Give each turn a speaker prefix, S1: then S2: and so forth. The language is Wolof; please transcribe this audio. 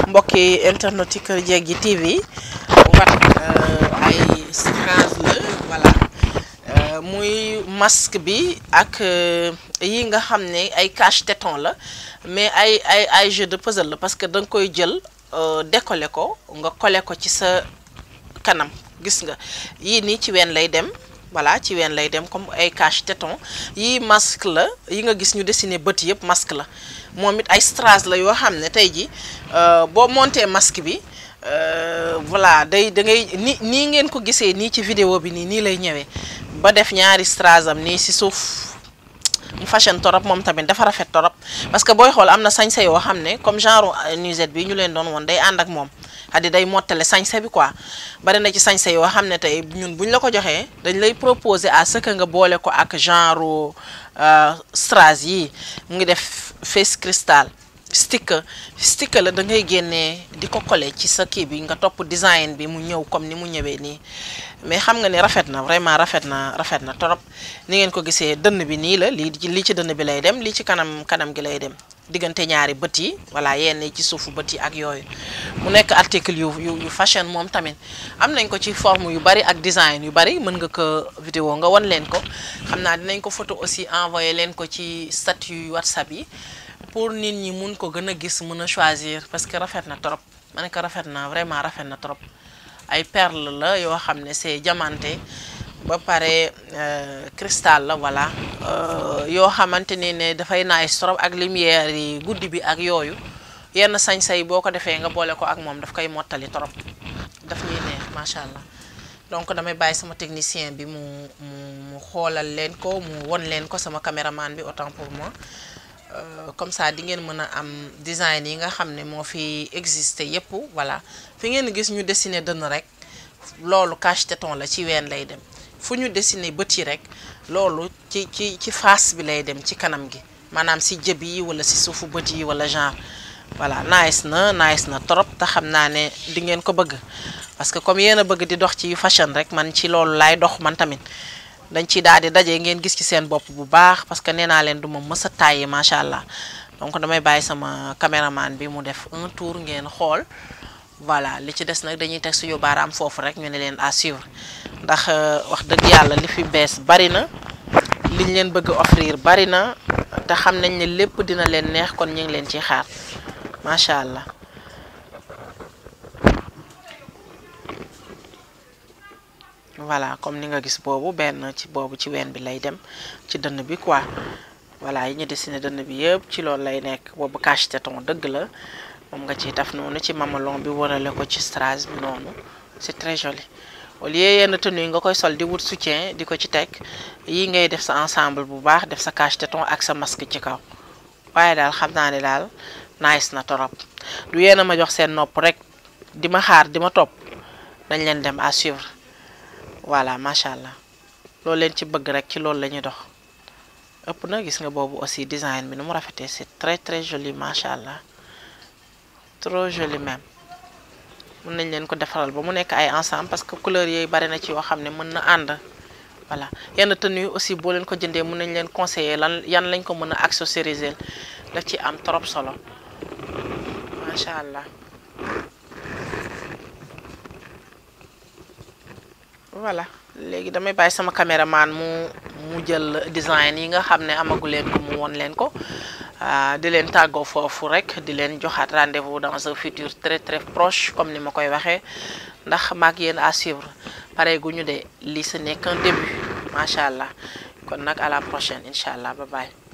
S1: mbokki internet yi Kër Jeggi TV wat ay strass la voilà muy masque bi ak yi nga xam ne ay cache téton la mais ay ay ay jeu de puzzle la parce que da nga koy jël décoller ko nga coller ko ci sa kanam gis nga yii nii ci ween lay dem voilà ci ween lay dem comme ay cache téton yii masque la yi nga gis ñu dessiné bët yëpp masque la moom it ay strass la yoo xam ne tey ji boo monté masque bi voilà day da ngay ni nii ngeen ko gisee nii ci vidéo bi nii nii lay ñëwee ba def ñaari strass am nii si suuf mu fashion torop moom tamit dafa rafet torop parce que booy xool am na sañse yoo xam ne comme genre nuisette bi ñu leen doon woon day ànd ak moom xaddi day mottale sañse bi quoi bari na ci sañse yoo xam ne tey ñun buñ la ko joxee dañ lay proposer à ce que nga boole ko ak genre strass yi mu ngi def face cristal sticker sticker la da ngay génnee di ko coller ci sa kii bi nga topp design bi mu ñëw comme ni mu ñëwee nii mais xam nga ni rafet na vraiment rafet na rafet na torop ni ngeen ko gisee dënn bi nii la lii lii ci dënn bi lay dem lii ci kanam kanam gi lay dem diggante ñaari bët yi voilà yenn ci suufu bët yi ak yooyu mu nekk article yu yu yu fashion moom tamit am nañ ko ci forme yu bari ak design yu bari mën nga ko vidéo nga won leen ko xam naa dinañ ko photo aussi envoyé leen ko ci statut yu whatsapp yi pour nit ñi mun ko gën a gis mën a choisir parce que rafet na trop ma ne ko rafet na vraiment rafet na trop ay perle la yoo xam ne c'est diamanté ba pare cristal la voilà yoo xamante ni ne dafay nice trop ak lumière yi guddi bi ak yooyu yenn sañ-say boo ko defee nga boole ko ak moom daf koy mottali trop daf ñuy neex macha allah donc damay bàyyi sama technicien bi mu mu mu xoolal leen ko mu won leen ko sama caméraman bi autant pour moi comme ça di ngeen mën a am design yi nga xam ne moo fi existé yépp voilà fi ngeen gis ñu dessiné dënn rek loolu cache téton la ci ween lay dem fu ñu dessiné bët yi rek loolu ci ci ci face bi lay dem ci kanam gi maanaam si jëb yi wala si suufu bët yi wala genre voilà nice na nice na trop te xam naa ne di ngeen ko bëgg parce que comme yéen a bëgg di dox ci fashion rek man ci loolu laay dox man tamit dañ ci daal di daje ngeen gis ci seen bopp bu baax parce que nee naa leen du ma mës a tàyyi macha allah donc damay bàyyi sama caméraman bi mu def un tour ngeen xool voilà li ci des nag dañuy teg suñu baaraam foofu rek ñu ne leen à suivre ndax wax dëgg yàlla li fi bees bari na liñ leen bëgg offrir bari na te xam nañ ne lépp dina leen neex kon ñu ngi leen ciy xaar macha allah. voilà comme ni nga gis boobu benn ci boobu ci ween bi lay dem ci dënn bi quoi voilà yi ñu dessiné dënn bi yëpp ci loolu lay nekk boobu cache téton dëgg la moom nga ciy taf noonu ci mamelon bi warale ko ci strass bi noonu c'est très joli au lieu yenn tenue yi nga koy sol di wut soutien di ko ci teg yi ngay def sa ensemble bu baax def sa cache téton ak sa masque ci kaw waaye daal xam naa ne daal nice na torop du yéen a ma jox seen nopp rek di ma xaar di ma topp dañ leen dem à suivre voilà macha allah loolu leen ci bëgg rek ci loolu la ñuy dox ëpp na gis nga boobu aussi design bi nu mu rafetee c'est très très joli macha allah trop joli même mën nañ leen ko defaral ba mu nekk ay ensemble parce que couleur yooyu bari na ci yoo xam ne mën na ànd voilà yenn tenue aussi boo leen ko jëndee mën nañ leen conseiller lan yan lañ ko mën a accessoriser daf ci am trop solo macha allah. voilà léegi damay bàyyi sama caméraman mu mu jël design yi nga xam ne amagu leen ko mu won leen ko di leen tàggoo foofu rek di leen joxaat rendez-vous dans un futur très très proche comme ni ma koy waxee ndax maag yéen à suivre pare gu ñu de lii ce n'est qu'un début macha allah kon nag à la prochaine incha allah bye bye.